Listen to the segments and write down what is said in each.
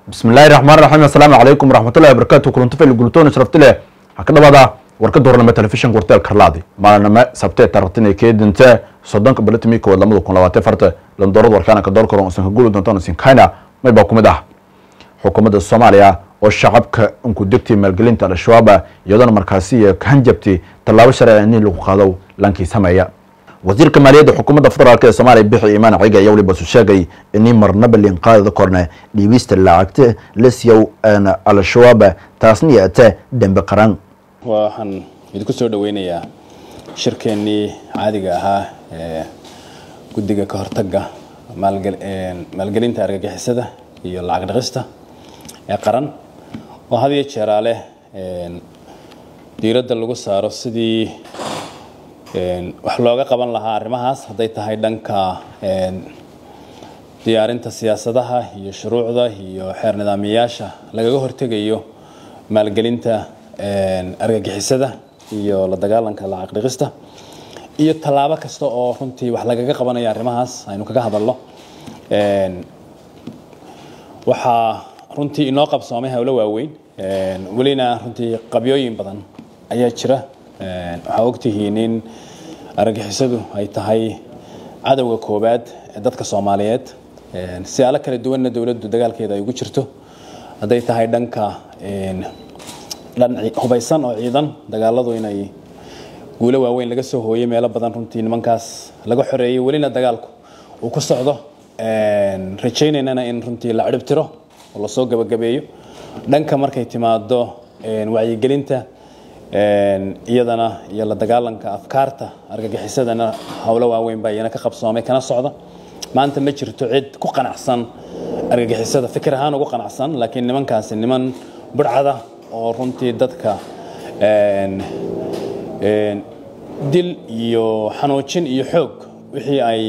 bismi illaahi raxmaan raxiim assalaamu calaykum waraxmatullahi wabarakatu kulanto fayl gultoon sharafti leh waxaa ka dhawaada warkada horname telefishinka warteel karlaadi maaliname sabtee tartin kee dinte soddonka bilatimi kowaad lamada kun labaatan farta landoorad warkaana ka door karon usan ka guuli doontaan usan kayna may baa ku mid ah xukuumadda soomaaliya oo shacabka unku degtay maalgelinta al-shabaab iyadoona markaasi hanjabtay tallaabo sharci in lagu qaado lankii sameeya wasiirka maaliyadda xukuumadda federaalk ee soomaaliya bixi imaan ciga ayaa weliba su sheegay inii marnaba liinqaadada korne dhiibista lacagta la siiyow al-shabaab taasna yeete dembe qaran waxaan idinku soo dhaweynayaa shirkeennii caadiga ahaa ee guddiga ka hortagga maalgelinta argagixisada iyo lacag dhaqista ee qaran oo had iyo jeeraa leh diiradda lagu saaro sidii wax looga qaban lahaa arrimahaas hadday tahay dhanka diyaarinta siyaasadaha iyo shuruucda iyo xeer nidaamiyayaasha lagaga hortegayo maalgelinta argagixisada iyo la dagaalanka lacag dhiqista iyo tallaabo kasta oo runtii wax lagaga qabanayo arrimahaas aynu kaga hadalno waxaa runtii inoo qabsoomay howlo waaweyn welina runtii qabyooyin badan ayaa jira waxaa ogtihiin in argagixisadu ay tahay cadowga koowaad ee dadka soomaaliyeed siyaalo kala duwanna dowladdu dagaalkeeda ay ugu jirto hadday tahay dhanka dhan hubaysan oo ciidan dagaaladu inay guulo waaweyn laga soo hooyay meelo badan runtii nimankaas laga xoreeyay welina dagaalku uu ku socdo rajaynaynana in runtii la ciribtiro oo lasoo gabagabeeyo dhanka markay timaado wacyigelinta iyadana iyo la dagaalanka afkaarta argagixisadana howlo waaweyn baa iyana ka qabsoomay kana socda maanta ma jirto cid ku qanacsan argagixisada fikir ahaan ugu qanacsan laakiin nimankaasi niman budhcada oo runtii dadka dil iyo xanuujin iyo xoog wixii ay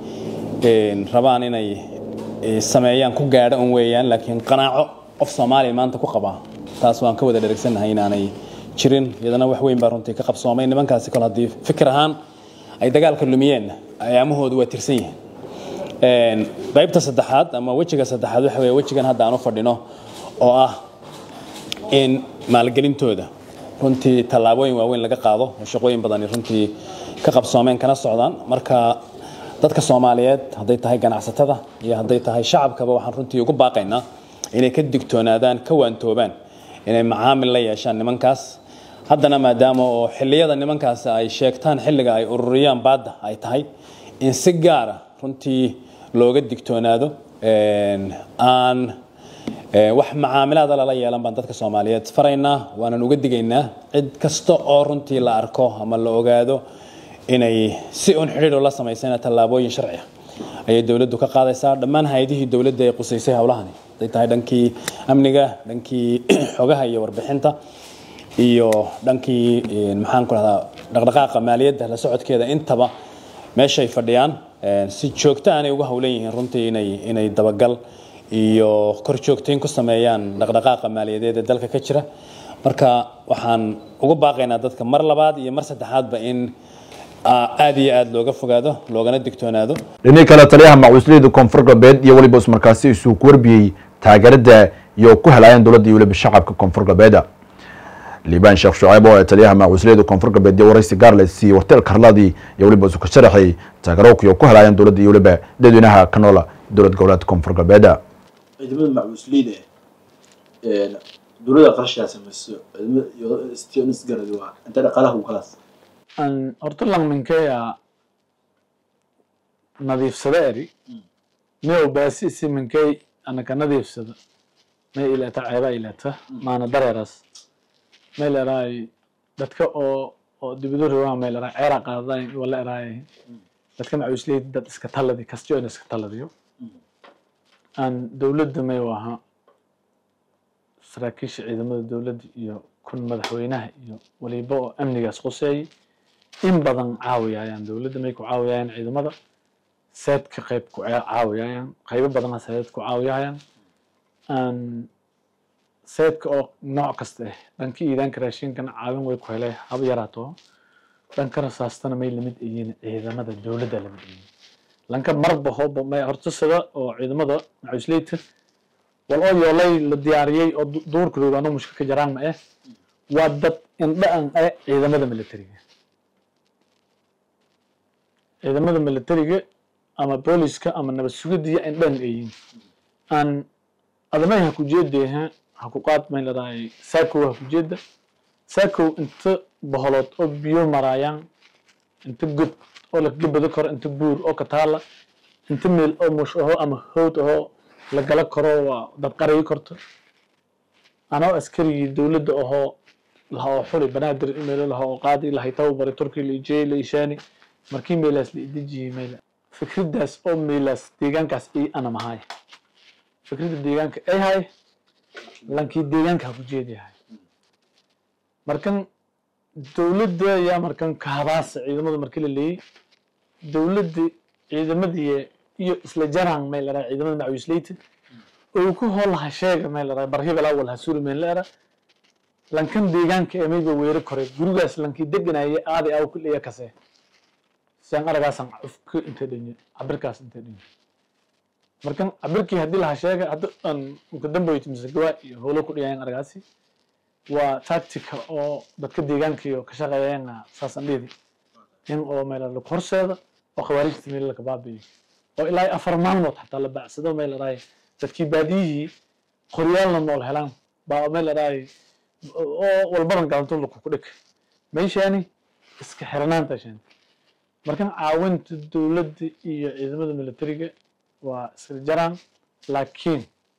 rabaan inay sameeyaan ku gaadho un weeyaan laakiin qanaaco qof soomaaliya maanta ku qaba taas waan ka wada dheragsannahay inaanay jirin iyadana wax weyn baa runtii ka qabsoomay nimankaasi kol haddii fikir ahaan ay dagaalka lumiyeen ayaamahoodu waa tirsan yihiin qaybta saddexaad ama wejiga saddexaad waxa weye wejigan hadda aan u fadhino oo ah in maalgelintooda runtii tallaabooyin waaweyn laga qaado oo shaqooyin badani runtii ka qabsoomeen kana socdaan marka dadka soomaaliyeed hadday tahay ganacsatada iyo hadday tahay shacabkaba waxaan runtii ugu baaqaynaa inay ka digtoonaadaan ka waantoobaan inay macaamil la yeeshaan nimankaas haddana maadaama oo xilliyada nimankaas ay sheegtaan xilliga ay ururiyaan baadda ay tahay in si gaara runtii looga digtoonaado aan wax macaamilaada lala yeelan baan dadka soomaaliyeed faraynaa waanan uga digaynaa cid kasta oo runtii la arko ama la ogaado inay si un xidhiidho la samaysana tallaabooyin sharci ah ayay dowladdu ka qaadaysaa dhammaan hay-adihii dowladda ee qusaysay howlahani hadday tahay dhankii amniga dhankii xogaha iyo warbixinta iyo dhankii maxaan ku rahdaa dhaqdhaqaaqa maaliyadda la socodkeeda intaba meeshay fadhiyaan si joogto aanay uga howlan yihiin runtii inay inay dabagal iyo kor joogtayn ku sameeyaan dhaqdhaqaaqa maaliyadeed ee dalka ka jira marka waxaan ugu baaqaynaa dadka mar labaad iyo mar saddexaadba in aada iyo aada looga fogaado loogana digtoonaado dhinii kale taliyaha macuusliyada koonfur galbeed iyo weliba ismarkaasi isuu ku warbiyey taageerada iyo ku helaayeen dowladda iyo weliba shacabka koonfur galbeed liibaan sheekh shuceyb oo ee taliyaha macuusliyada koonfur galbeed iyo waraysi gaarles iyo warteel karladii iyo weliba isu ka sharaxay taageerowka iyo ku helaayeen dowladda iyo weliba dadweynaha ka noola dowlad goboleedka koonfur galbeed ciidamada macuusliyada dowladda qarashaa samayso isgaradi waa inta dhaqaalaha u kalaas horta langminkeya nadiifsada eri miyow baasi isi minkey anaka nadiifsada may ilata ceeba ilata maana dareeras may leraay dadka oo oo dibidu riwaa may leraay ceera qaadayn wala eraay dadka macuusliyad dad iska taladi kastiyo in iska taladiyo aan dowladda may waha saraakiisha ciidamada dowladda iyo kun madaxweynaha iyo waliba oo amnigaas quseeyay in badan caawiyayaan dowladda may ku caawiyayaan ciidamada seedka qayb ku caawiyayaan qaybo badana seed ku caawiyayaan seedka oo nooc kasta ah dhankii iidaanka raashinkana caawin way ku helay haba yaraato dhanka rasaastana may lamid yihiin ciidamada dowladda lamid yihiin lanka marba hoba may horta sida oo ciidamada macuusleyta wal oo yoolay la diyaariyey oo du- duurka roogaano mushka ka jaraan ma eh waa dad indha an eh ciidamada militariga ciidamada militariga ama booliska ama nabad sugiddiya indhan ayin aan adamay ha ku jeedeha ha ku qaad may ladahay saakow ha ku jeeda saakow inta boholood oo biyo maraayaan inta god oo la gabado karo inta buur oo ka taala inta meel oo mush aho ama howd aho la gala karo waa dad qarayi korto anoo askarigii dowladda ahoo laha oo xuri banaadir imeelo laha oo qaadi lahay tababari turki la ijeyey la ishaani markii meelaas la idejiyey meela fikraddaas oo meelaas deegaankaas ay ana mahay fikradda deegaanka ay hay lankii deegaanka ha ku jeediyahay markan dowladda yaa markan kaabaasa ciidamada markii la leeyey dowladda ciidamadii iyo isla jaraan may laraa ciidamada macawisleyta oo ku hoolaha sheega may laraa barhibal awal ha suri meen leera lankan deegaanka ee mayba weero koray gurigaas lankii deganaaye aadi aw ku leeya kase sian aragaasan cufka intay dhinye cabirkaas intay dhinye markan cabirkii haddii laha sheega hadda aan uka damboyt mise gawaa iyo howlo ku dhigayan aragaasi waa tactica oo dadka deegaanka iyo ka shaqeeyeen saasan dhidi in oo meel la horseeda oo khawaarijta meel laga baabi'iyo oo ilaa afar maalmood xataa la baacsado meel la dhahay dadkii baadiyihii qoryaalna nool helaan baa meel la dhahay oo walbadan galanto laku ku dhig meeshaani iska xirnaanta shan markan caawinta dowladda iyo ciidamada militariga waa isla jaraan laakiin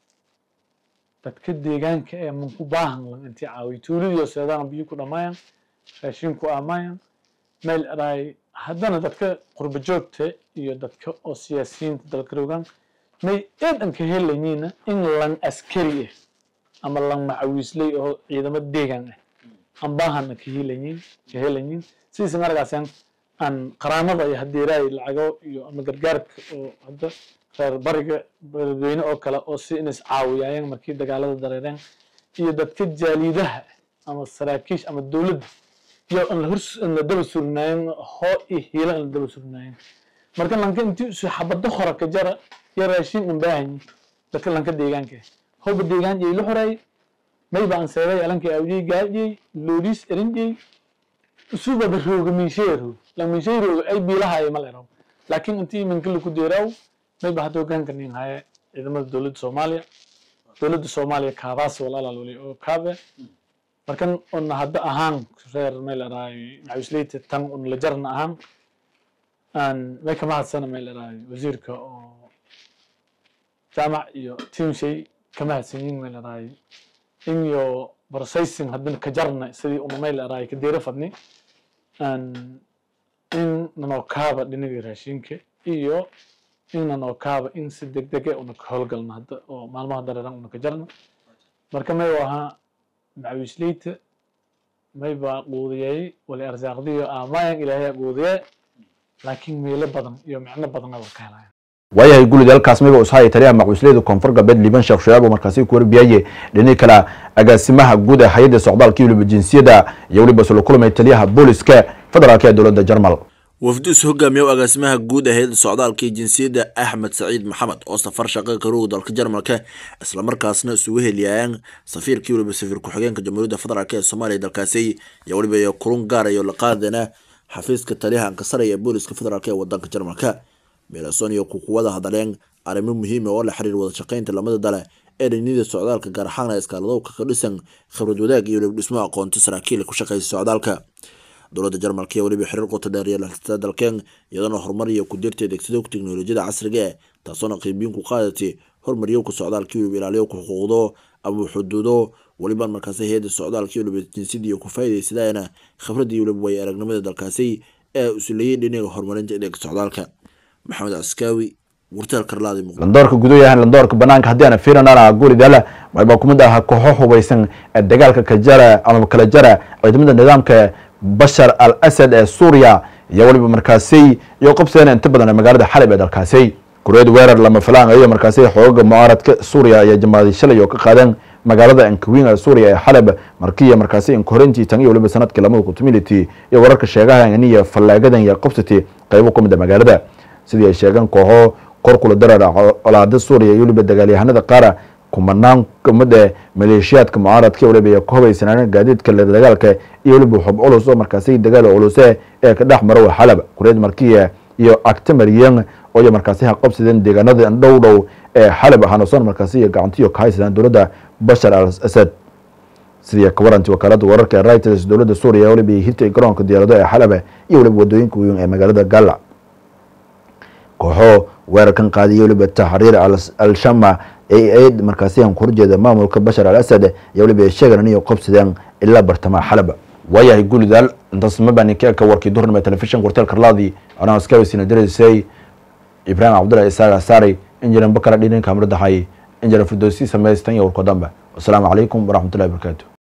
dadka deegaanka ee manku baahan lan intii caawiy tuuladii seedaan biyo ku dhammaayaan raashin ku aamaayaan meel dhahay haddana dadka qurba joogta iyo dadka oo siyaasiyiinta dalka rogaan may eedan ka helayiina in lan askari ah ama lan macawiisley oo ciidamo deegaan ah aan baahana ka helayin ka helayin sidiisan argaasan aan qaraamada iyo hadeeraay lacago iyo ama gargaarka oo hadda reer bariga beledweyne oo kale oo si in is caawiyayeen markii dagaalada dareereen iyo dadka jaaliidaha ama saraakiish ama dowladda iyo aan la hors aan la daba surnaayeen hoo iyo hiila aan la daba surnaayeen marka lanka intii isu xabado hora ka jara iyo raashin aan baahanyi dadka lanka deegaanka howba deegaan iyo la xoreey mayba aan seeday alanka awjey gaajey loodis erinjey usuba rooga minsheero la minsheero ay biilahaay ma leero laakiin intii minka lagu deeraw mayba hadda hogaanka nin haye ciidamada dowladda soomaaliya dowladda soomaaliya kaabaas walaalaal wali oo kaabe markan una hadda ahaan reer may leedahay macawisleyta tan un la jarna ahaan aan may ka mahadsana may leedahay wasiirka oo jaamac iyo tiimshay ka mahadsan yihin may leedahay in iyo processing haddana ka jarna sidii una may leedahay ka deera fadni aan in nanoo kaaba dhinaga raashinka iyo in nanoo kaaba in si degdege una ka howlgalna hadda oo maalmaha dareeran una ka jarna marka may ahaa macawisleyta mayba quudiyey wali arsaaqdiyo aamayan ilaahay quudiye laakiin meelo badan iyo micno badanna waa ka helayan waayahay gulid halkaas mayba ushaaya taliyaha macawisleyda koonfur galbeed liban sheekh shayaab oo markaasi ku warbiyaye dhinaca kale agaasimaha guud ee hay-adda socdaalka iyo weliba jinsiyadda iyo weliba sula kulmay taliyaha booliska federaalka ee dowladda jarmal wafdus hogaamiye agaasimaha guud ee hay-adda socdaalka iyo jinsiyadda axmed saciid maxamed oo safar shaqa karooga dalka jarmalka islamarkaasna isugu heliyayaan safiirkii weliba safiir ku-xigeenka jamhuuriyadda federaalk ee soomaaliya dalkaasi iyo weliba iyo kulun gaarayo la qaadana xafiiska taliyaha ankasaraya ee booliska federaalk ee wadanka jarmalka meelason iyo kukuwada hadaleen arrimo muhiima oo la xiriir wada shaqeynta lamada dale ee dhinida socdaalka gaar ahaan iskaaladowka ka dhisan khibrad wadaag iyo weliba dhismo aqoonta saraakiil ku shaqeysa socdaalka dowladda jarmalka iyo weliba xiriir qoto dheer iyo laxsata dalkeen iyadoona horumar iyo ku dirta adeegsadowka teknolojiyada casriga eh taasoona qiibiyin ku qaadatay horumaryowka socdaalka iyo weliba ilaaliyowka xuquuqdo ama xuduudo weliba markaasi hay-adda socdaalka iyo weliba jinsiyada iyo ku faa'iidaysadayana khibradda iyo weliba way aragnimada dalkaasi ee usuleeyay dhinaga horumarinta adeega socdaalka maxamed caskaawi wartaal karlaadi muqdisho landoorka gudayahan landoorka banaanka haddii aan fiirinana guulidala wayba kumid aha kooxo hubeysan ee dagaalka ka jara ama kala jara ciidamada nidaamka bashar al asad ee suuriya iyo weliba markaasi iyo qabsadeen inta badan ee magaalada xalib ee dalkaasi kureed weerar lama filaan iyo markaasi xooga mucaaradka suuriya iyo jamaaday shalay oo ka qaadeen magaalada ankawiin ee suuriya ee xalab markiiya markaasi inkorintii tan iyo weliba sanadkii lamada kutumility iyo wararka sheegaha iniya fallaagadan iyo qabsati qaybo ka mid a magaalada sidii ay sheegeen kooxo kor kula darar colaada suuriya iyo weliba dagaalyahanada qaara kumanaan kamida maleeshiyaadka mucaaradka waliba iyo ka hubaysanaana gaadiidka la dagaalka iyo waliba xub culus oo markaasi dagaal culuse ee ka dhex mara xalab kureed markiya iyo actamaryan oo iyo markaasi haqabsadeen deegaanada dhow dhow ee xalab ahaanoson markaasi iyo gacantiyo ka haysadaan dowladda bashar al asad sidii ka waranti wakaalada wararka ee reuters dowladda suuriya waliba hirtay garoonka diyaarado ee xalaba iyo waliba wadooyinka weyn ee magaalada gala kooxo weerarkan qaadiya waliba taxriir al-shama ee ayd markaasi aan ku horjeeda maamulka bashar al asad iyo waliba sheegan inay qabsadeen ilaa bartamaha xalaba waayahay guulidaal intaas ma baan ka warkii duhurnima telefishin qorteel karlaadii anaa iskaweysiina dareysay ibraahim cabdullahi isaaga saari injiran bakara dhininka amradahay injiran firdowsi samaystan iyo warko dambe wasalaamu calaykum waraxmatullahi wabarakaatu